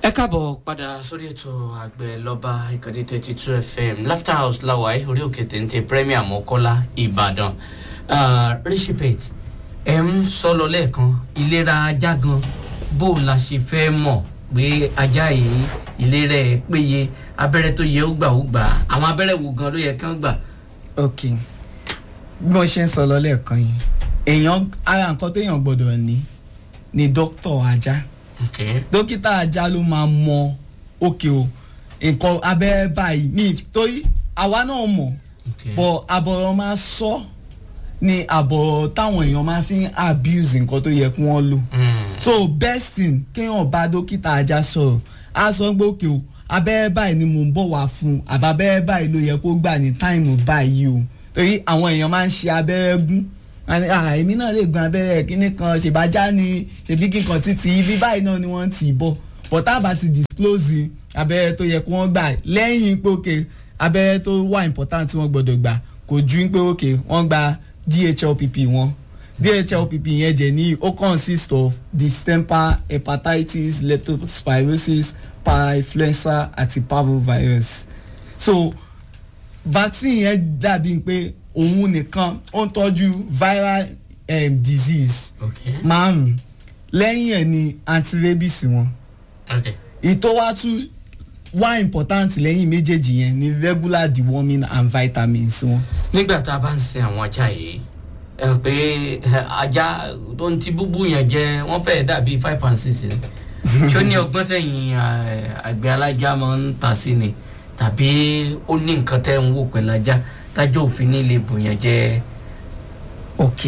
ẹ káàbọ̀ padà sórí ètò àgbẹ̀ lọ́ba ìkànnì thirty two fm laughter house láwàá orí òkè téńté premier mọ́kọ́lá ìbàdàn rishipet ẹ̀ ń sọ lọ lẹ́ẹ̀kan ìlera ajá gan bó o la ṣe fẹ́ mọ̀ pé ajá yìí ìlera ẹ̀ péye abẹ́rẹ́ tó yẹ ó gbà ó gbà àwọn abẹ́rẹ́ wo gan ló yẹ kán gbà. ok bí wọ́n ṣe ń sọ lọ lẹ́ẹ̀kan yìí èèyàn ara nǹkan téèyàn gbọ́dọ̀ ní ni dókítà ajá okay. dókítà ajá ló máa mọ òkè o nǹkan abẹ́rẹ́ báyìí mi torí àwa náà mọ̀ okay. bọ̀ àbọ̀rọ̀ máa sọ ni àbọ̀rọ̀ táwọn èèyàn máa fi ń abuse nǹkan tó yẹ kí wọ́n lò Mm. so best thing kéèyàn bá dókítà ajá sọ̀rọ̀ á sọ pé òkè o abẹ́rẹ́ báyìí ni mò ń bọ̀ wá fún un àbá abẹ́rẹ́ báyìí ló yẹ kó gbà ní táìmù báyìí o torí àwọn èèyàn máa ń ṣe abẹ́rẹ́ gún àní, "Ah, èmi náà lè gun abẹ́rẹ́ kíní kan ṣèbájá ni ṣèbí kíkan títí ibi báyìí náà ni wọ́n ti bọ̀ but tá a bá ti disclose abẹ́rẹ́ tó yẹ kó wọ́n gbà lẹ́yìn pé òkè abẹ́rẹ́ tó wà important tí wọ́n gbọ́dọ̀ gbà kò ju pé òkè wọ́n gba DHLPP wọn DHLPP yẹn jẹ́ ní ó consist of distemper hepatitis leptospirosis parainfluenza àti parvovirus so vaccine yẹn dàbí pé òun nìkan ó ń tọ́jú viral um, disease okay. márùn lẹ́yìn ẹ̀ ni antirabies wọn okay. ìtò wa tún wá important lẹ́yìn méjèèjì yẹn ni regular deworming and vitamins wọn. nígbà tá a bá ń sin àwọn ajá yìí ẹ rò pé ẹ, ajá tó ń ti búbú yẹn jẹ wọn fẹẹ dàbí five and six ni ṣó ní ọgbọ́n tẹ̀yìn ẹ, àgbẹ̀ alájà máa ń tà sí ni tàbí ó ní nǹkan tẹ́ ń wò pẹ̀lú ajá tájọ́ òfin ní ilé bòyàn jẹ. ok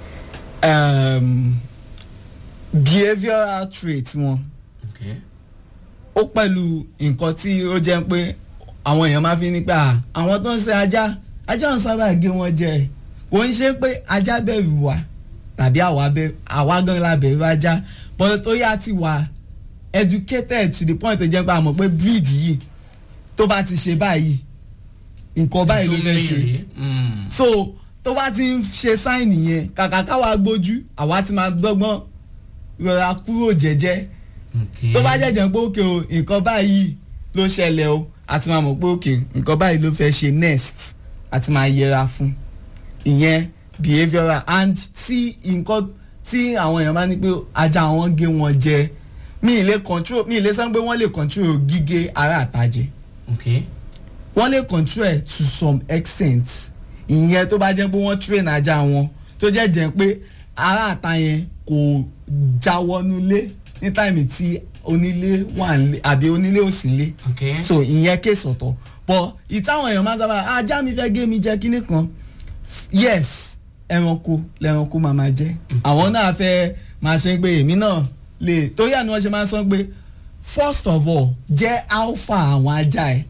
um, behavioural trait wọn Okay. ó pẹ̀lú nǹkan tí ó jẹ́ pé àwọn èèyàn máa fi ní pé à, àwọn tó ń ṣe ajá ajá ń sábà gé wọn jẹ kò ń ṣe pé ajá bẹ̀rù wa tàbí àwa bẹ- àwa gan la bẹ̀rù ajá but tó yá ti wà educated to the point tó jẹ́ pé a mọ̀ pé breed yìí tó bá ti ṣe báyìí nǹkan báyìí ló fẹ́ ṣe Mm. so tó bá ti ń ṣe sáìnì yẹn kàkà káwa gbójú àwa ti máa gbọ́gbọ́n rọra kúrò jẹ́jẹ́ Okay. tó bá jẹ́jẹ́ pé òkè o nǹkan báyìí ló ṣẹlẹ̀ o àti máa mọ̀ pé òkè nǹkan báyìí ló fẹ́ ṣe next àti máa yẹra fún ìyẹn behavioural and tí nǹkan tí àwọn èèyàn bá ní pé ajá wọn gé wọn jẹ mi ì lè control mi ì lè sọ pé wọ́n lè control gígé ara àtàjẹ Okay. wọ́n lè control ẹ̀ to some extent ìyẹn tó bá jẹ́ pé wọ́n train ajá wọn tó jẹ́ jẹ́ pé ara àta yẹn kò jáwọ́nulé ní táìmì tí onílé wà nílé àbí onílé ò sí nílé Okay. so ìyẹn kéèsì ọ̀tọ̀ but ìtàwọn èèyàn máa ń sábà ajá mi fẹ́ gé mi jẹ kíní kan yes ẹranko lẹranko máa máa jẹ àwọn náà fẹ́ máa ṣe pé èmi náà lè torí àná wọn ṣe máa ń sọ pé first of all jẹ́ alpha àwọn ajá ẹ̀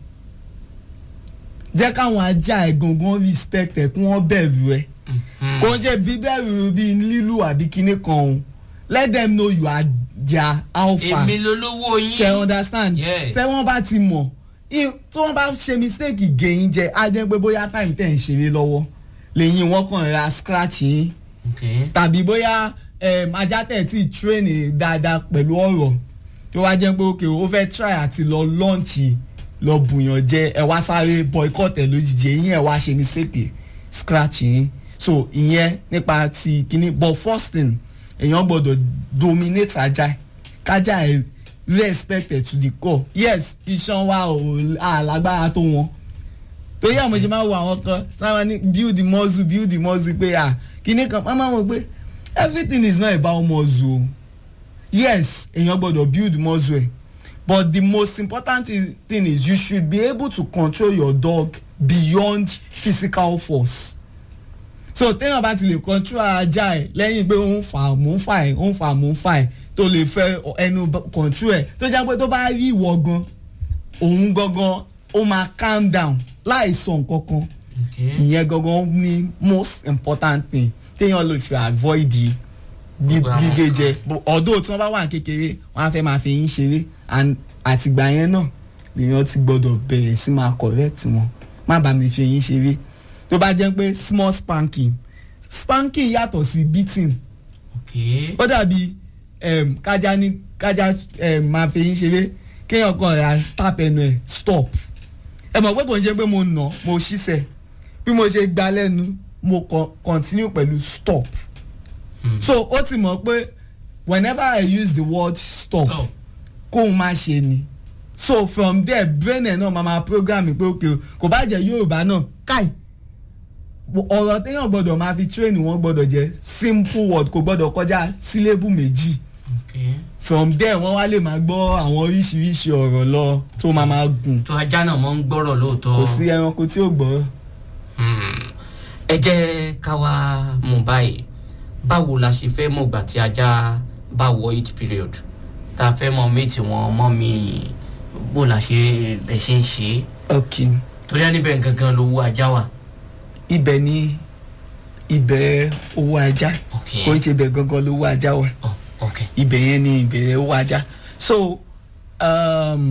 jẹ́ káwọn ajá ẹ̀ gangan respect ẹ̀ kí wọ́n bẹ̀rù ẹ̀ Mhm. kò ń jẹ́ bíbẹ̀rù bíi lílù àbí kíní kan o let them know you are their alpha èmi lolówó yín. ṣe understand Yes. tẹ wọn bá ti mọ i- tí wọn bá ṣe mistake gẹ̀yìn jẹ á jẹ́ pé bóyá time tẹ̀ ń ṣeré lọ́wọ́ lẹ́yìn wọn kàn ra scratch yín Okay. tàbí bóyá um, ajá tẹ̀ tí train dáadáa pẹ̀lú ọ̀rọ̀ tó wá jẹ́ pé okay ó fẹ́ try àti lọ launch lọ bùyàn jẹ ẹ wá sáré boycott ẹ lójijì eyín ẹ wá ṣe mistake scratch yín so ìyẹn nípa ti kíní but first thing èèyàn gbọ́dọ̀ dominate ajá kájà ẹ respected to the core yes iṣan wa ò àlágbára tó wọn torí àwọn ṣe máa wo àwọn kan sáwọn ní build the muscle build the muscle pé à kíní kan máa máa wọ pé everything is not about muscle o yes èèyàn gbọ́dọ̀ build muscle ẹ̀ but the most important is- thing is you should be able to control your dog beyond physical force so téèyàn bá ti lè control ajá ẹ̀ lẹ́yìn pé ó ń fà mò ń fà ẹ̀ ó ń fà mò ń fà ẹ̀ tó lè fẹ́ ẹnu b- control ẹ̀ tó jẹ́ pé tó bá rí ìwọ gan òun gangan ó máa calm down láì sọ nǹkan kan Okay. ìyẹn gangan ní most important thing téèyàn lè fi avoid the bí- Gbogbo àwọn gígé jẹ nǹkan. But although tí wọ́n bá wà ní kékeré wọ́n á fẹ́ máa fi yín ṣeré and àtìgbà yẹn náà lèèyàn ti gbọ́dọ̀ bẹ̀rẹ̀ sí máa correct wọn má bàa mi fi yín ṣeré tó bá jẹ́ pé small spanking spanking yàtọ̀ sí beating Okay. ó dàbí um, kájà ní kájà um, máa fi yín ṣeré kéèyàn kan ra tap ẹnu ẹ̀ stop ẹ mọ̀ pé kò ń ṣe pé mo nà mo ṣiṣẹ́ bí mo ṣe gba lẹ́nu mo con- continue pẹ̀lú stop so ó ti mọ̀ pé whenever I use the word stop Oh. kóun má ṣe ni so from there brain ẹ̀ náà máa máa program pé ok o, kò bá jẹ́ yorùbá náà káì ọ̀rọ̀ téèyàn gbọ́dọ̀ máa fi train wọn gbọ́dọ̀ jẹ́ simple word kò gbọ́dọ̀ kọjá sílébù méjì Okay. from there wọ́n wá lè máa gbọ́ àwọn oríṣiríṣi ọ̀rọ̀ lọ tó máa máa gùn tó ajá náà mọ́ ń gbọ́rọ̀ lóòótọ́. kò sí ẹranko tí ò gbọ́. Hmm. ẹ jẹ́ ká wá mú báyìí báwo la ṣe fẹ́ mọ̀ gbà tí ajá bá wọ each period tá a fẹ́ mọ méjì wọn mọ́ mi bó la ṣe lè ṣe ń ṣe é ok torí á níbẹ̀ gangan lówó ajá wà. ibẹ̀ ni ibẹ̀ owó ajá ok kò ń ṣe ibẹ̀ gangan lówó ajá wa oh, ok ibẹ̀ yẹn ni ibẹ̀ owó ajá so um,